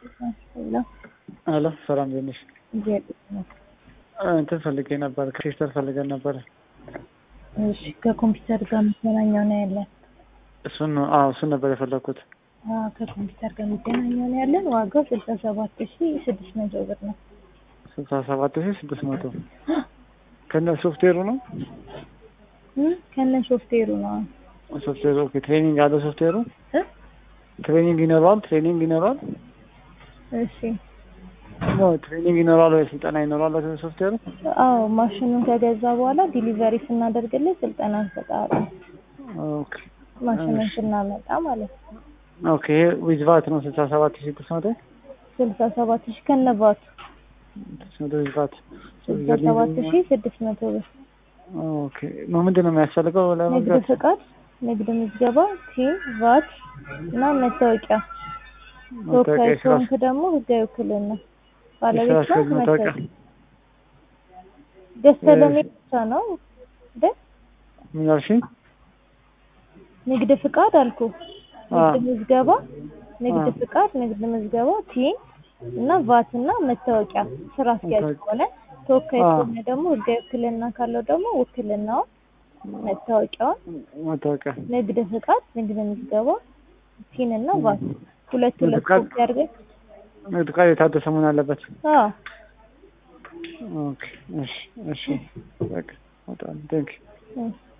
ሄሎ ሰላም እንዴት ነሽ? እግዚአብሔር ይመስገን። እንትን ፈልጌ ነበር ከሲስተር ፈልገን ነበር። እሺ ከኮምፒውተር ጋር የሚገናኘው ነው ያለን። እሱን ነው አዎ እሱን ነበር የፈለግኩት። አዎ ከኮምፒውተር ጋር የሚገናኘው ነው ያለን። ዋጋው ስልሳ ሰባት ሺ ስድስት መቶ ብር ነው። ስልሳ ሰባት ሺህ ስድስት መቶ ከነ ሶፍትዌሩ ነው እም ከነ ሶፍትዌሩ ነው። ሶፍትዌሩ ኦኬ። ትሬኒንግ አለው ሶፍትዌሩ እ ትሬኒንግ ይኖረዋል ትሬኒንግ ይኖረዋል እሺ ኖ ትሬኒንግ ይኖረዋል ወይ ስልጠና ይኖረዋል ሶፍትዌሩ? አዎ ማሽኑን ከገዛ በኋላ ዲሊቨሪ ስናደርግልህ ስልጠና እንሰጣለን። ኦኬ ማሽኑን እሺ። ስናመጣ ማለት ነው። ኦኬ ይሄ ዊዝ ቫት ነው ስልሳ ሰባት ሺህ ስድስት መቶ ስልሳ ሰባት ሺ ከነባቱ ስድስት መቶ ዊዝ ቫት ስልሳ ሰባት ሺ ስድስት መቶ ብር ኦኬ ነው ምንድን ነው የሚያስፈልገው ንግድ ለመግዛት? ፍቃድ፣ ንግድ ምዝገባ፣ ቲም፣ ቫት እና መታወቂያ። ተወካይ መታወቂያ የስራ ከሆንክ ደግሞ ህጋዊ ውክልና ባለቤት የስራ ነው አስኪያጅ መታወቂያ መታወቂያ ገዝተህ ለመሄድ ብቻ ነው አይደል? ምን አልሽኝ? ንግድ ፍቃድ አልኩ። አ ንግድ ምዝገባ፣ ንግድ አ ፍቃድ፣ ንግድ ምዝገባ፣ ቲም እና ቫት እና መታወቂያ ስራ አስኪያጅ መታወቂያ ከሆነ ተወካይ አ ከሆነ ደግሞ ህጋዊ ውክልና ካለው ደግሞ ውክልናውን፣ መታወቂያውን፣ መታወቂያ ንግድ ፍቃድ፣ ንግድ ምዝገባ፣ ቲን እና ቫት ሁለት ንግድ ሁለት ፍቃድ ኮፒ አድርገህ ንግድ ፍቃድ የታደሰ መሆን አለበት። አዎ ኦኬ እሺ እሺ በቃ በጣም ቴንክ እሺ